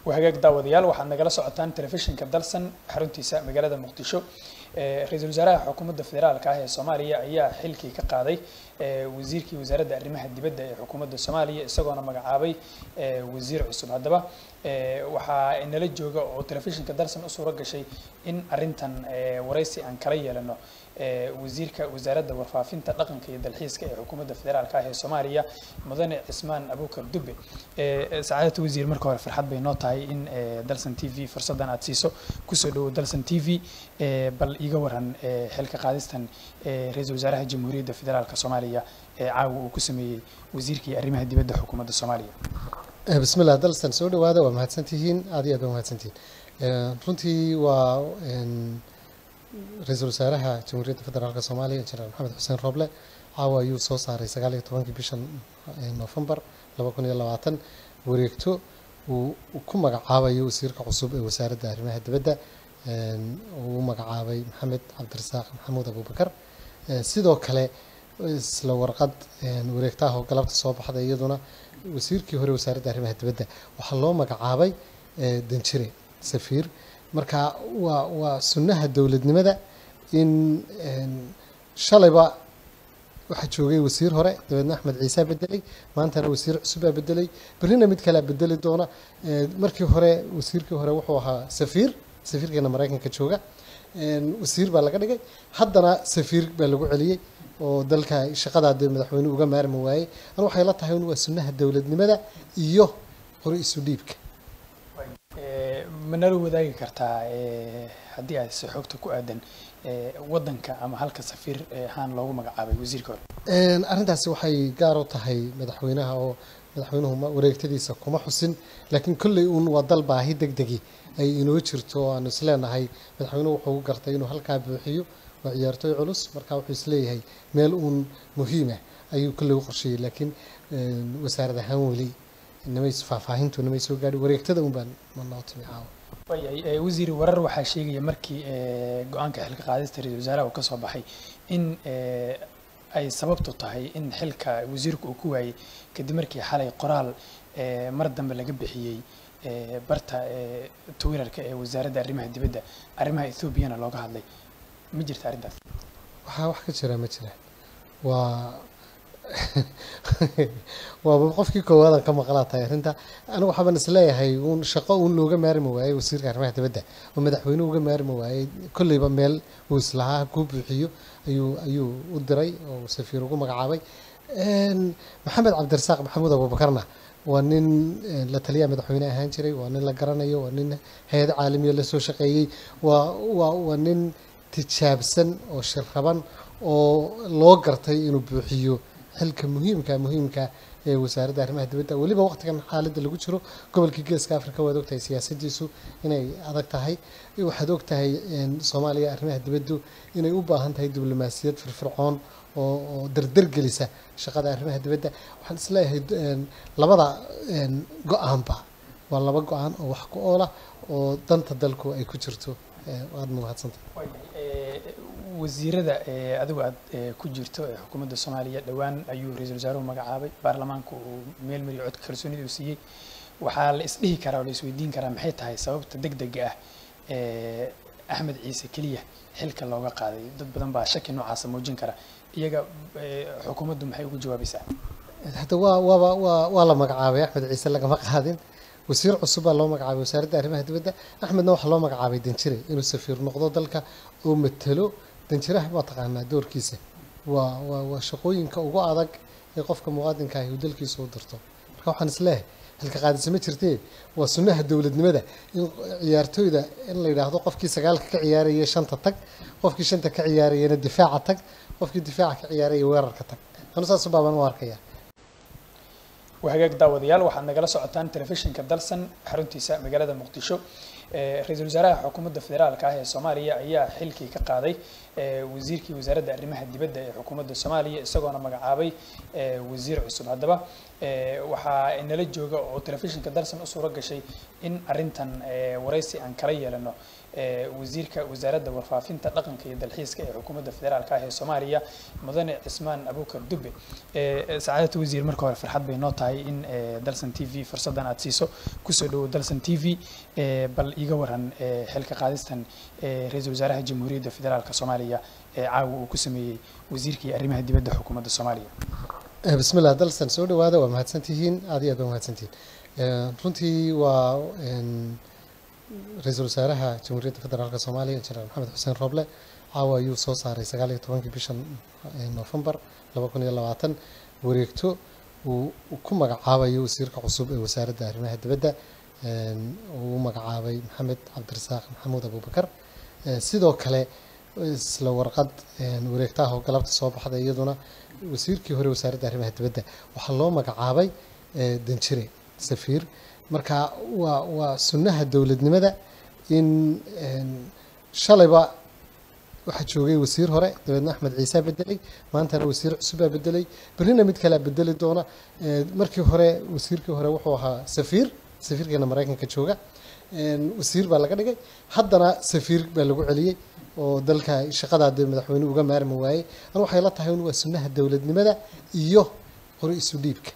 waa hagaag daawadayaal waxaad nagala socotaan telefishinka dalsan xaruntiisa magaalada muqdisho ra-iisul wasaaraha xukuumadda federaalka ah ee soomaaliya ayaa xilkii ka qaaday wasiirkii wasaaradda arrimaha dibadda ee xukuumadda soomaaliya isagoona magacaabay wasiir cusub haddaba waxaa nala jooga oo telefishinka dalsan u suuro gashay in arrintan waraysi aan kala yeelano wasiirka wasaaradda warfaafinta dhaqanka iyo dalxiiska ee xukuumadda federaalka ah ee soomaaliya mudane cismaan abuukar dube sacaadata wasiir marka hore farxad bay noo tahay in dalsan t v fursaddan aad siiso kusoo dhawow dalsan t v bal iga waran xilka qaadistan ra-iisul wasaaraha jamhuuriyadda federaalka soomaaliya ee caawa uu ku sameeyey wasiirkii arrimaha dibadda xukuumadda soomaaliya bismillah dalsan soo dhawaada waa mahadsantihiin aad iyo aad waa mahadsantihiin runtii waa ra-iisul wasaaraha jamhuuriyadda federaalka soomaaliya injineer maxamed xuseen roble caawa ayuu soo saaray sagaal iyo tobankii bisha noofembar laba kun iyo labaatan wareegto uu ku magacaabayo wasiirka cusub ee wasaaradda arrimaha dibadda uu u magacaabay maxamed cabdirasaaq maxamuud abubakar sidoo kale isla warqad wareegtaha oo galabta soo baxday iyaduna wasiirkii hore wasaaradda arrimaha dibadda waxaa loo magacaabay danjire safiir marka waa waa sunnaha dowladnimada in shalayba waxaa joogay wasiir hore dabeedna axmed ciisaa bedelay maantana wasiir cusubaa bedelay berrina mid kalea bedeli doona markii hore wasiirkii hore wuxuu ahaa safiir safiirkeena maraykanka jooga wasiir baa laga dhigay haddana safiir baa lagu celiyey oo dalka shaqadaa dee madaxweynuhu uga maarmi waayey an waxay la tahay un waa sunnaha dowladnimada iyo qori isu dhiibka ma nala wadaagi kartaa haddii aad si xogta ku aadan waddanka ama halka safiir ahaan loogu magacaabay wasiirka hore arrintaasi waxay gaar u tahay madaxweynaha oo madaxweynuhu wareegtadiisa kuma xusin laakiin kolley uun waa dal baahi deg degi ay inoo jirto oo aanu islenahay madaxweynuhu wuxuu u gartay inuu halkaa buuxiyo waa ciyaartooy culus marka wuxuu isleeyahay meel uun muhiimah ayuu kolley u qorsheeyey laakiin wasaarad ahaan weli namay faahfaahintu namay soo gaadhi wareegtada un baan manoo timi caawa waayahay wasiir warar waxaa sheegaya markii go-aanka xilka qaadista ra-isul wasaaraha uu ka soo baxay in ay sababtu tahay in xilka wasiirku uu ku waayey kadib markii xalay qoraal mar dambe laga bixiyey barta twitterka ee wasaaradda arrimaha dibadda arrimaha ethoobiana looga hadlay ma jirta arrintaas waxaa wax ka jira ma jiraan waa waaba qofkii koowaadan ka maqlaa tahay arrinta anigu waxaaban isleeyahay uun shaqo uun looga maarmi waayey wasiirka arrimaha dibadda oo madaxweynuhu uga maarmi waayey kolleyba meel uu islahaa kuu buuxiyo ayuu ayuu u diray oo safiir ugu magacaabay maxamed cabdirasaaq maxamuud abuubakarna waa nin la taliyaha madaxweyne ahaan jiray waa nin la garanayo waa nin hay-ad caalamiya la soo shaqeeyey waa waa waa nin tijaabsan oo shirraban oo loo gartay inuu buuxiyo xilka muhiimka muhiimka ee wasaaradda arrimaha dibadda weliba waqtigan xaaladda lagu jiro gobolkii geeska africa waad ogtahay siyaasadiisu inay adag tahay waxaad ogtahay soomaaliya arrimaha dibaddu inay u baahan tahay diblomaasiyad firfircoon oo oo dardargelisa shaqada arrimaha dibadda waxaan isleeyahay labada go-aanba waa laba go-aan oo wax ku oola oo danta dalku ay ku jirto waad mahadsantahay wasiirada adigu aad ku jirto ee xukuumadda soomaaliya dhowaan ayuu ra-iisul wasaaruhu magacaabay baarlamaanku uu meel mariyo codka kalsoonida uu siiyey waxaa la isdhihi karaa oo la isweydiin karaa maxay tahay sababta deg dega ah ee axmed ciise keliya xilka looga qaaday dad badan baa shaki noocaasa muujin kara iyaga xukuumaddu maxay ugu jawaabaysaa hadda waa waaba waa waa la magacaabay axmed ciise lagama qaadin wasiir cusub baa loo magacaabay wasaaradda arrimaha dibadda axmedna waxaa loo magacaabay danjire inuu safiir noqdo dalka oo matalo danjiraha waa taqaanaa doorkiisa waa waa waa shaqooyinka ugu adag ee qofka muwaadinka ahi uu dalkiisa u dirto marka waxaan isleehay xilka qaadisa ma jirtee waa sunnaha dowladnimada in ciyaartooyda in la yidhaahdo qofkii sagaalka ka ciyaaraya shanta tag qofkii shanta ka ciyaarayana difaaca tag qofkii difaaca ka ciyaaraya weerarka tag anu saas baabaan u arkaya waa hagaag daawadayaal waxaad nagala socotaan telefishinka dalsan xaruntiisa magaalada muqdisho ra-iisul wasaaraha xukuumadda federaalka ah ee soomaaliya ayaa xilkii ka qaaday wasiirkii wasaaradda arrimaha dibadda ee xukuumadda soomaaliya isagoona magacaabay wasiir cusub haddaba waxaa inala jooga oo telefishinka dalsan u suuro gashay in arrintan waraysi aan kala yeelano wasiirka wasaaradda warfaafinta dhaqanka iyo dalxiiska ee xukuumadda federaalka ah ee soomaaliya mudane cismaan abuukar dube sacaadata wasiir marka hore farxad bay noo tahay in dalsan t v fursaddan aad siiso kusoo dhawo dalsan t v bal iiga waran xilka qaadistan ra-iisul wasaaraha jamhuuriyadda federaalka soomaaliya ee caawa uu ku sameeyey wasiirkii arrimaha dibadda xukuumadda soomaaliya bismillah dalsan soo dhawaada waa mahadsantihiin aad iyo aad waa mahadsantihiin runtii waa ra-iisul wasaaraha jamhuuriyadda federaalk soomaaliya jenaraal maxamed xuseen rooble caawa ayuu soo saaray sagaal iyo tobankii bishan noofembar laba kun iyo labaatan wareegto uu ku magacaabayo wasiirka cusub ee wasaaradda arrimaha dibadda uu magacaabay maxamed cabdirasaaq maxamuud abubakar sidoo kale isla warqad wareegtaha oo galabta soo baxday iyaduna wasiirkii hore wasaaradda arrimaha dibadda waxaa loo magacaabay danjire safiir marka waa waa sunnaha dowladnimada in shalayba waxaa joogay wasiir hore dabeedna axmed ciisaa bedelay maantana wasiir cusubaa bedelay berrina mid kalea bedeli doona markii hore wasiirkii hore wuxuu ahaa safiir safiirkeena maraykanka jooga wasiir baa laga dhigay haddana safiir baa lagu celiyey oo dalka shaqadaa dee madaxweyne uga maarmi waayey an waxay la tahay in waa sunnaha dowladnimada iyo qori isu dhiibka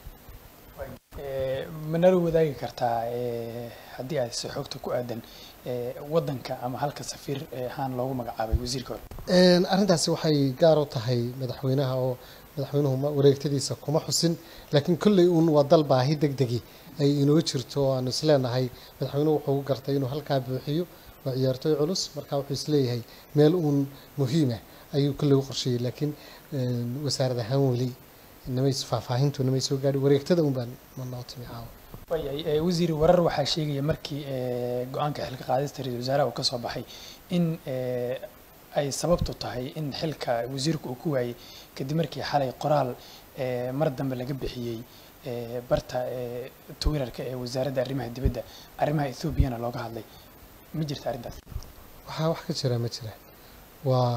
manala wadaagi kartaa haddii aad si xogta ku aadan waddanka ama halka safiir ahaan loogu magacaabay wasiirka hore arrintaasi waxay gaar u tahay madaxweynaha oo madaxweynuhu wareegtadiisa kuma xusin laakiin kolley uun waa dal baahi deg degi ay inoo jirto oo aanu isleenahay madaxweynuhu wuxuu gartay inuu halkaa buuxiyo waa ciyaartooy culus marka wuxuu isleeyahay meel uun muhiima ayuu kolley u qorsheeyey laakiin wasaarad ahaan weli namay faahfaahintu namay soo gaadhi wareegtada un baan manoo timi caawa waayahay wasiir warar waxaa sheegaya markii go-aanka xilka qaadista ra-isul wasaaraha uu ka soo baxay in ay sababtu tahay in xilka wasiirku uu ku waayey kadib markii xalay qoraal mar dambe laga bixiyey barta twitterka ee wasaaradda arrimaha dibadda arrimaha ethoobiana looga hadlay ma jirta arrintaas waxaa wax ka jira ma jira waa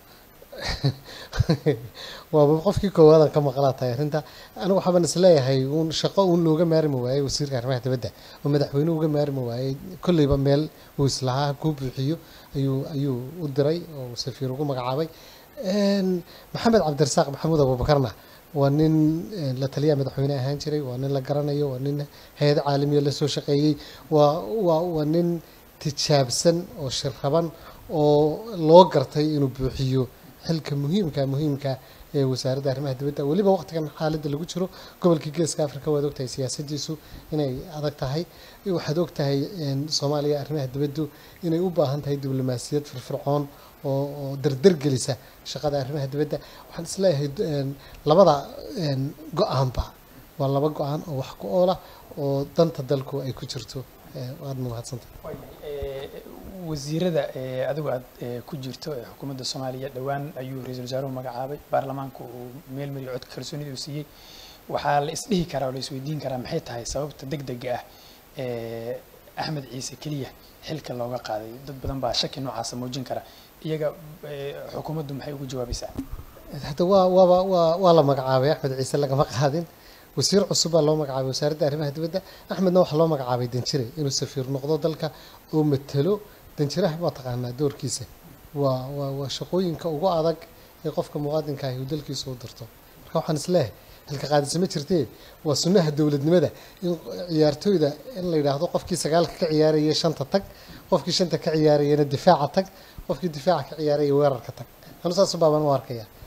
waaba qofkii koowaad aan ka maqlaa tahay arrinta anigu waxaaban isleeyahay uun shaqo uun looga maarmi waayey wasiirka arrimaha dibadda oo madaxweynuhu uga maarmi waayey kolleyba meel uu islahaa kuu buuxiyo ayuu ayuu u diray oo safiir ugu magacaabay maxamed cabdirasaaq maxamuud abuubakarna waa nin la taliyaha madaxweyne ahaan jiray waa nin la garanayo waa nin hay-ad caalamiya lasoo shaqeeyey waa waa waa nin tijaabsan oo shirraban oo loo gartay inuu buuxiyo xilka muhiimka muhiimka ee wasaaradda arrimaha dibadda weliba waqtigan xaaladda lagu jiro gobolkii geeska africa waad ogtahay siyaasadiisu inay adag tahay waxaad ogtahay soomaaliya arrimaha dibaddu inay u baahan tahay diblomaasiyad firfircoon oo oo dardar gelisa shaqada arrimaha dibadda waxaan isleeyahay labada go-aanba waa laba go-aan oo wax ku oola oo danta dalku ay ku jirto waad mahadsantahay wasiirada adigu aad ku jirto ee xukuumadda soomaaliya dhowaan ayuu ra-iisul wasaaruhu magacaabay baarlamaanku uu meel mariyo codka kalsoonida uu siiyey waxaa la isdhihi karaa oo la isweydiin karaa maxay tahay sababta deg dega ah ee axmed ciise keliya xilka looga qaaday dad badan baa shaki noocaasa muujin kara iyaga xukuumaddu maxay ugu jawaabaysaa hadda waa waaba waa waa la magacaabay axmed ciise lagama qaadin wasiir cusub baa loo magacaabay wasaaradda arrimaha dibadda axmedna waxaa loo magacaabay danjire inuu safiir noqdo dalka oo matelo danjiraha waa taqaanaa doorkiisa waa waa waa shaqooyinka ugu adag ee qofka muwaadinka ahi uu dalkiisa u dirto marka waxaan isleehay halka qaadisa ma jirtee waa sunnaha dowladnimada in ciyaartooyda in la yidhaahdo qofkii sagaalka ka ciyaaraya shanta tag qofkii shanta ka ciyaarayana difaaca tag qofkii difaaca ka ciyaaraya weerarka tag anu saas baabaan u arkaya